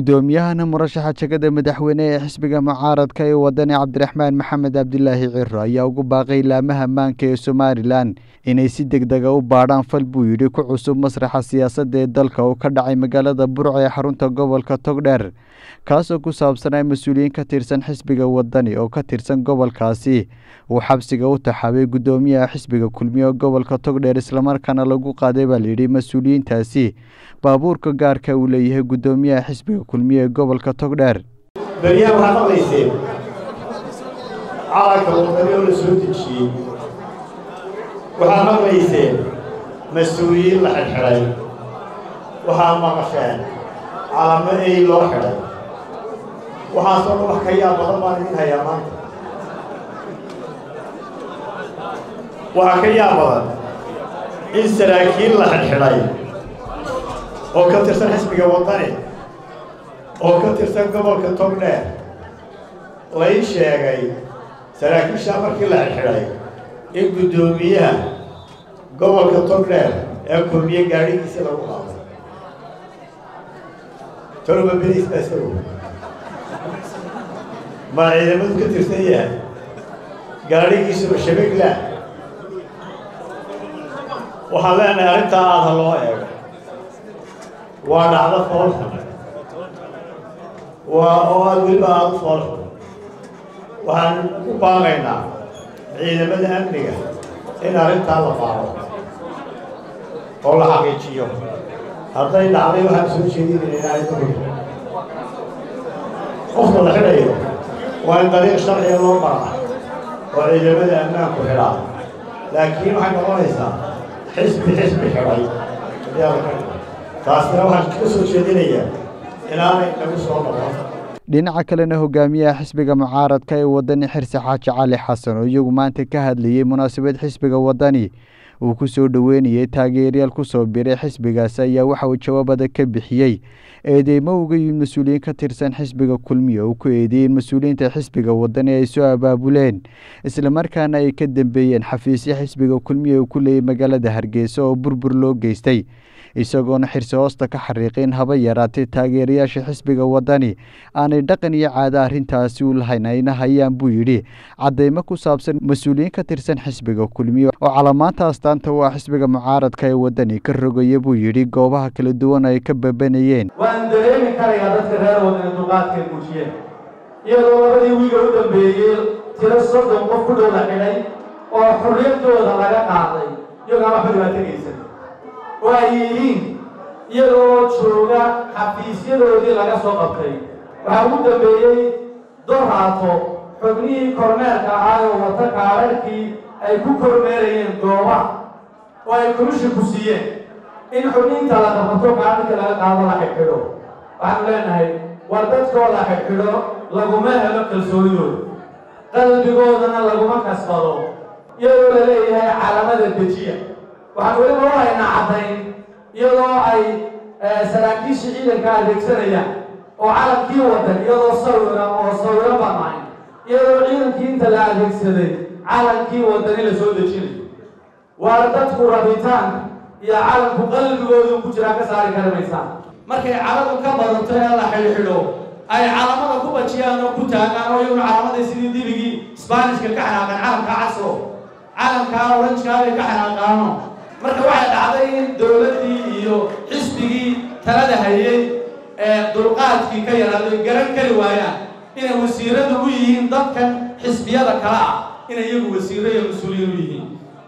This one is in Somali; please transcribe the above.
guddoomiyahana murashaxa jegada madaxweyne ee xisbiga mucaaradka ee wadani cabdiraxmaan maxamed cabdilaahi ciro ayaa ugu baaqay laamaha maanka ee somalilan inay si deg dega u baadhaan fal buu yidhi ku cusub masraxa siyaasadda ee dalka oo ka dhacay magaalada burco ee xarunta gobolka togdheer kaasoo ku saabsanaa mas-uuliyiin ka tirsan xisbiga wadani oo ka tirsan gobolkaasi uu xabsiga u taxaabay guddoomiyaha xisbiga kulmiye gobolka togdheer islamarkaana lagu qaaday baa layidhi mas-uuliyiintaasi baabuurka gaarka uu leeyahay guddoomiyaha xisbiga kulmiye ee gobolka togdheer beryahan waxaad maqlayseen calanka wadani oo la soo dejiyey waxaad maqlayseen mas-uuliyiin la xidhxidhay waxaad maqasheen calamo ey loo xidhay waxaasoo dhan wax ka yaab badan baan idin hayaa maanta waxaa ka yaab badan in saraakiil la xidhxidhay oo ka tirsan xisbiga wadani oo ka tirsan gobolka togdheer lay sheegay saraakiishaa markii la xidhxidhay in guddoomiyaha gobolka togdheer ee kulmiye gaadhigiisa lagu qaaday toloma beriis baa isago maa ciidamadu ka tirsan yahay gaadhigiisuba shabegla waxaan leenahay arrintaa aada ha loo eego waa dhacdo foolxun waa oo aada weliba aada u foolxun waxaan u baaqaynaa ciidamada amniga in arrintaa la baaro oo la xaqiijiyo hadday dhacday waxaan soo jeedinayna in arrinta qofka la xidhayo waa in dariiq sharciga loo maraa oo ciidamada ammaanku xidhaa laakiin waxay noqonaysaa xisbi xisbi xidhay taasina waxaan ka soo jeedinayaa inaanay nagu soo noqon dhinaca kalena hogaamiyaha xisbiga mucaaradka ee wadani xirse xaaji cali xasan oo iyagu maanta ka hadlayey munaasabad xisbiga wadani uu ku soo dhoweynayey taageeryaal ku soo biray xisbigaasi ayaa waxa uu jawaabada ka bixiyey eedeymo uga yimid mas-uuliyiin ka tirsan xisbiga kulmiye oo ku eedeeyeen mas-uuliyiinta xisbiga wadani ay soo abaabuleen islamarkaana ay ka dambeeyeen xafiisyo xisbiga kulmiye uu ku leeyay magaalada hargeysa oo burbur loo geystay isagoona xirse hoosta ka xariiqin haba yaraatay taageerayaasha xisbiga wadani aanay dhaqan iyo caado arrintaasi u lahayn ayna hayaan buu yidhi caddeymo ku saabsan mas-uuliyiin ka tirsan xisbiga kulmiye oo calamaanta astaanta u ah xisbiga mucaaradka ee wadani ka rogaya buu yidhi goobaha kala duwan ay ka babanayeen waan dareemi karayaa dadka reer wadani dulqaadkay muujiyeen iyadoo labadii wiiga u dambeeyey tiro soddon qof ku dhow la xidhay oo xorriyadooda laga qaaday iyagoon waxba dhibaategaysan oo ay yihiin iyagoo jooga xafiisyadoodii laga soo qabtay waxaa ugu dambeeyey doraato xubnihii kormeerka ahaa oo wata kaadharhkii ay ku kormeerayeen goobaha oo ay komishinku siiyeen in xubniinta la qabato kaadharkii laga qaado la xidhxidho waxaanu leenahay war dadkoo la xidhxidho laguma helo kalsoonidooda qalbigoodana laguma kasbado iyadoo la leeyahay calamada dejiya waxaan weliba u haynaa caddayn iyadoo ay saraakiisha ciidanka adeegsanayaan oo calankii wadan iyadoo sawira oo sawiro banaay iyadoo ciidankii inta la adeegsaday calankii wadani la soo dejinayo waar dadku rabitaanka iyo calanku qalbigoodu ku jiraa ka saari kari maysaan markay caladu ka badato ee la xidhxidho ay calamada ku bajiyaan oo ku taagaan oo iyaguna calamadii sidii dibigii sbaanishka ka xanaaqeen calanka casro calankaa oranjkaa bay ka xanaaqaano marka waxay dhacday in dowladdii iyo xisbigii talada hayay ee dulqaadkii ka yaraaday garan kari waayaan inay wasiiradu u yihiin dadkan xisbiyada kale ah inay iyagu wasiiro iyo mas-uuliyiin u yihiin